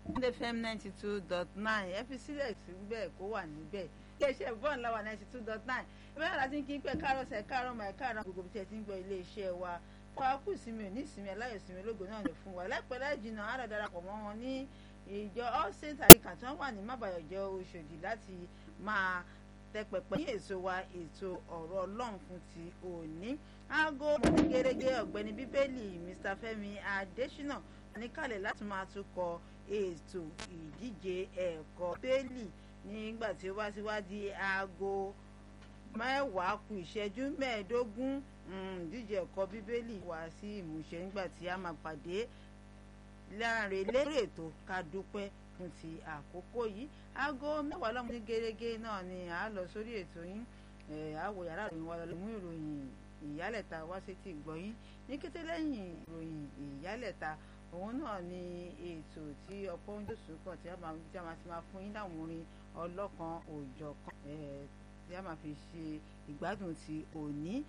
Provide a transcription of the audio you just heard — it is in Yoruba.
fm ninety two dot nine ẹ fi sílẹ̀ síbẹ̀ kó wà níbẹ̀ iléeṣẹ́ bọ́ọ̀n láwà ninety two dot nine ìbéèrè láti kí n pẹ́ káàrọ̀ sẹ̀ káàrọ̀ mọ̀ ẹ̀ káàrọ̀ gbogbo bí tẹ̀ ti ń gbọ́ iléeṣẹ́ wa fọwọ́ kù sí mi ò ní ìsinmi aláyọ̀ ìsinmi ológo náà lè fún wa láìpẹ́ láì jìnnà á lọ darapọ̀ mọ́ wọn ní ìjọ all saints àríkà tí wọ́n wà ní mábàyọ̀jọ Òṣòdì láti máa tẹpẹpẹ ní èso wa ètò ọ̀rọ̀ ọlọ́run fún ti òní aago gẹ́gẹ́ ọ̀gbẹ́ni bíbélì Mr Fẹ́mi Adésínà níkàlẹ̀ láti máa tukọ̀ ètò ìdíje ẹ̀kọ́ bẹ́ẹ̀lì nígbà tí ó bá ti wá di aago mẹ́wàá kù ìṣẹ́jú mẹ́ẹ̀ẹ́dógún ìdíje ẹ̀kọ́ bíbélì wá sí ìmúṣẹ nígbà tí a máa pàdé láàrin lórí ètò ká dúpẹ́ fún ti àkókò yìí aago mẹ́wàá lọ́mọ ní gẹ́gẹ́ náà ni à á lọ sórí ètò yín àwọ̀ yàrá ìròyìn wa lọ mú ìròyìn ìyálẹ̀ta wá sí ti gbọ̀yìn ní kété lẹ́yìn ìròyìn ìyálẹ̀ta òun náà ni ètò tí ọ̀pọ̀ ń dòṣù kan tí a máa ti máa fún yín láwọn orin ọlọ́kan òòjọ́ kan tí a máa fi ṣe ìgbádùn ti òní